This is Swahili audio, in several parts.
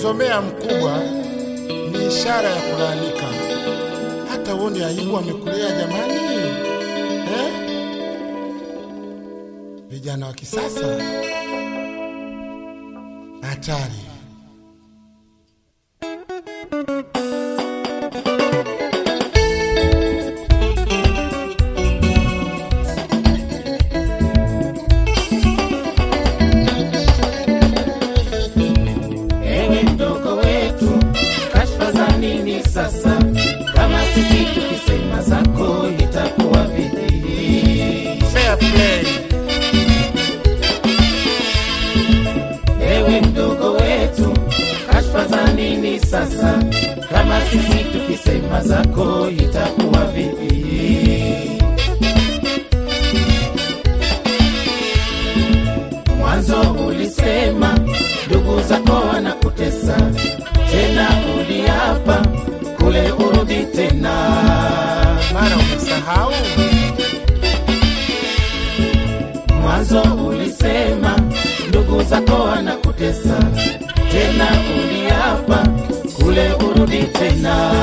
Kumzomea mkubwa ni ishara ya kulaalika. Hata uone aibu amekulea jamani, eh? Vijana wa kisasa hatari. Ewe mdogo wetu, kashfa za nini sasa? Kama sisi tukisema zako itakuwa vipi? Fair play. Ewe mdogo wetu, kashfa za nini sasa? Kama sisi tukisema zako itakuwa vipi? Mwanzo ulisema ndugu zako wanakutesa, tena uliapa kule urudi tena. Mara umesahau Mwanzo ulisema ndugu zako wanakutesa, tena uliapa kule urudi tena.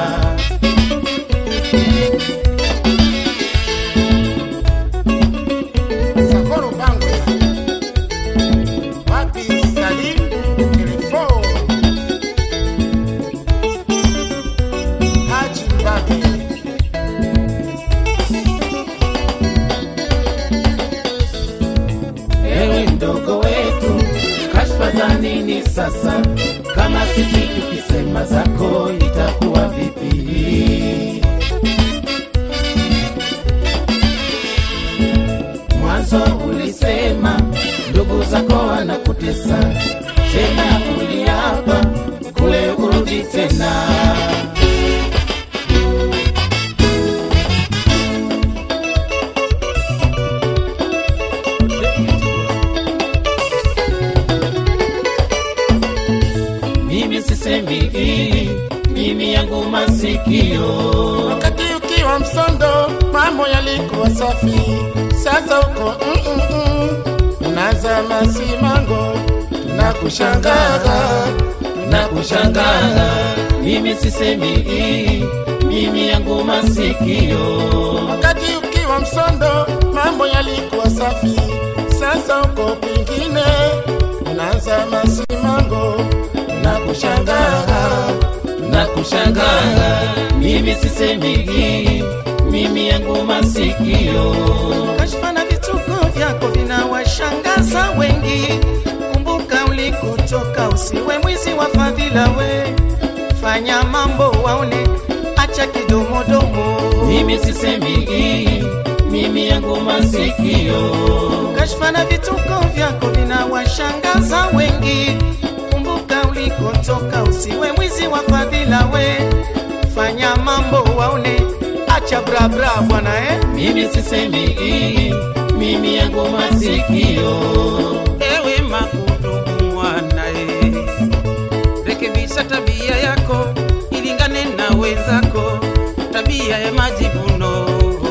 Sakoro Bangwe, wapi Salim Kilifo, Haji Mbabe, Ewe mdogo wetu, kashfa za nini sasa? Kama sisi tukisema zako itakuwa vipi? Mwanzo ulisema ndugu zako wanakutesa, tena uliapa kule urudi tena. Mimi sisemi hii, mimi yangu masikio wakati ukiwa msondo mambo yalikuwa safi, sasa uko mm -mm -mm. unazama simango na kushangaza na kushangaa. Mimi sisemi hii, mimi yangu masikio wakati ukiwa msondo mambo yalikuwa safi, sasa uko kwingine unazama simango na kushangaa na kushangaa. Mimi sisemi hii, mimi yangu masikio Kashfa na vituko vyako vinawashangaza wengi. Kumbuka ulikotoka, usiwe mwizi wa fadhila. We fanya mambo waone, acha kidomodomo. mimi sisemi hii, mimi yangu masikio Kashfa na vituko vyako vinawashangaza wengi. Kumbuka ulikotoka, usiwe mwizi wa fadhila. We fanya mambo waone, acha brabra bwana eh. mimi sisemi hii, mimi yangu masikio Ewe makudumu mwanae, rekebisha tabia yako ilingane na wenzako, tabia ya majivuno,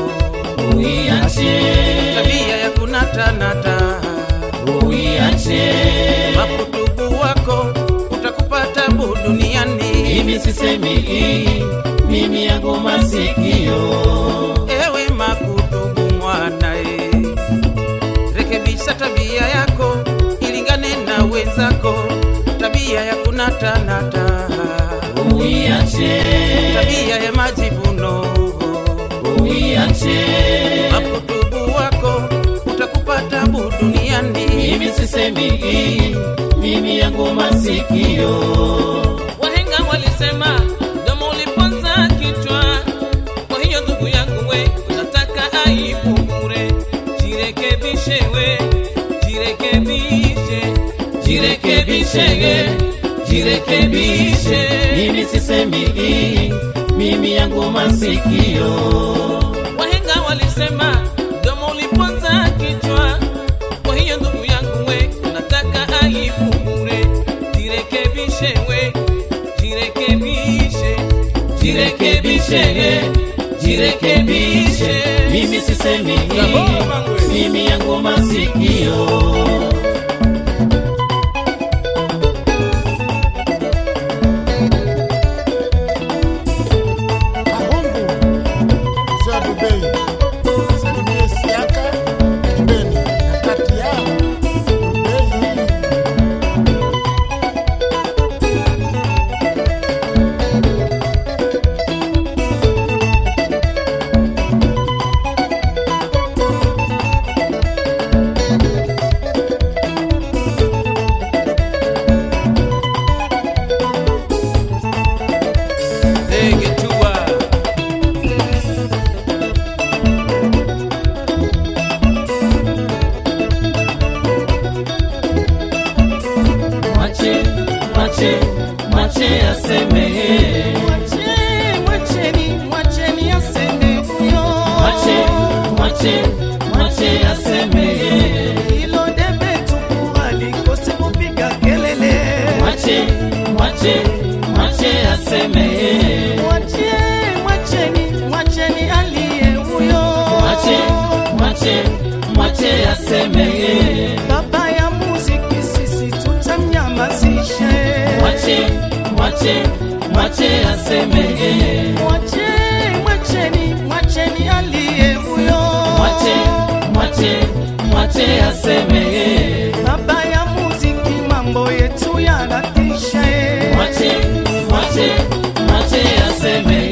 uiache, tabia ya kunatanata. uiache Makudumu wako utakupa tabu duniani. mimi sisemi hii, mimi yangu masikio Ewe makudumu mwanae, rekebisha tabia yako ilingane na wenzako, tabia ya kunatanata, uiache, tabia ya majivuno uiache makutubu wako utakupa tabu duniani. mimi sisemi hii, mimi yangu masikio Wahenga walisema kama uliponza kichwa. Kwa hiyo ndugu yangu we, unataka aibu bure. Jirekebishe we, jirekebishe, jirekebishe, jirekebishe. mimi sisemi hii, mimi yangu masikio Wahenga walisema kama uliponza kichwa. Kwa hiyo ndugu yangu we, unataka aibu bure. Jirekebishe we, jirekebishe, jirekebishe, jirekebishe, mimi sisemi hii, mimi yangu masikio mwache mwache aseme hilo debe tupu alikosi kupiga kelele mwache mwache mwache aseme Mwache, mwacheni, mwacheni aliye huyo. mwache mwache mwache aseme Baba ya muziki sisi tutamnyamazishe. mwache mwache mwache aseme Mwache, mwacheni, mwacheni aliye huyo. mwache mwache mwache aseme Baba ya muziki mambo yetu yanatisha. mwache mwache mwache aseme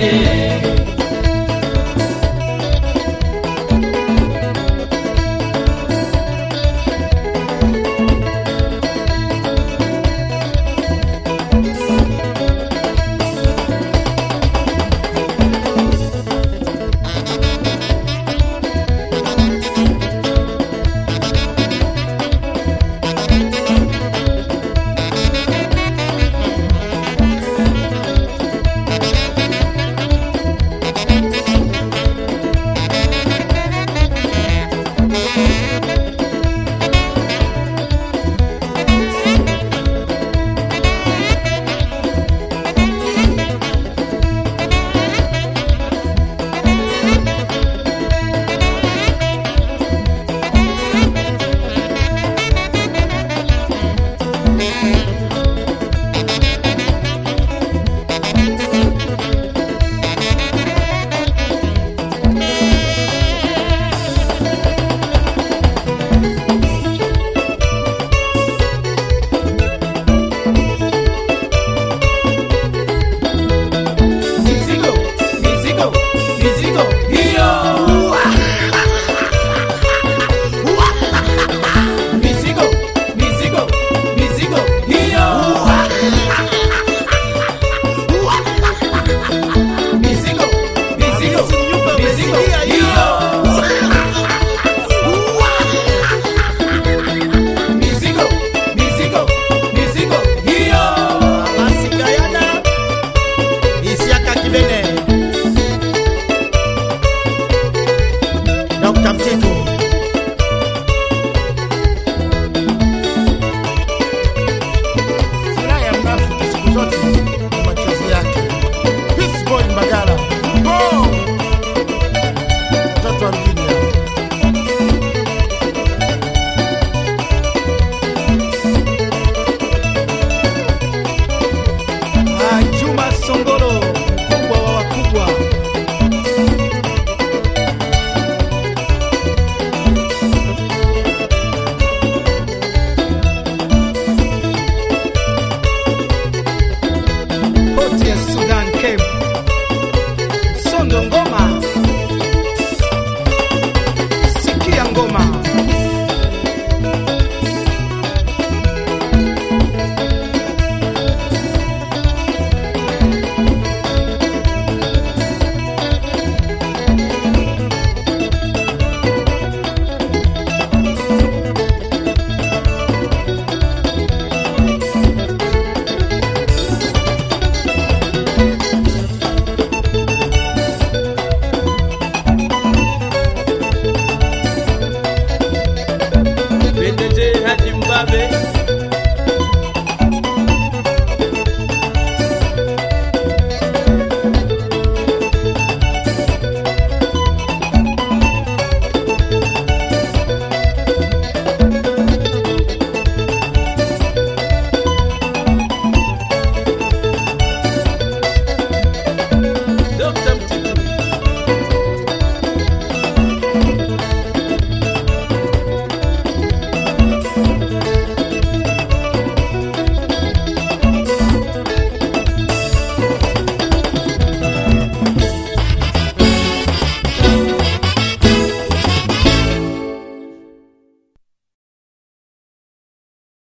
mizigo mizigo mizigo hiyo mizigo mizigo mizigo hiyo mizigo mizigo mizigo hiyo mizigo mizigo mizigo hiyo masikayana isiaka kibene dr mtitu Furaha ya mnafiki siku zote ni machozi yake. Peace boy Mbagala. Mpo! Mtoto wa mjini hapa. Ah, Juma Songolo, mkubwa wa wakubwa. Poti ya Sudan Cape. Sondo ngoma. Sikia ngoma. Bendeje Haji Mbabe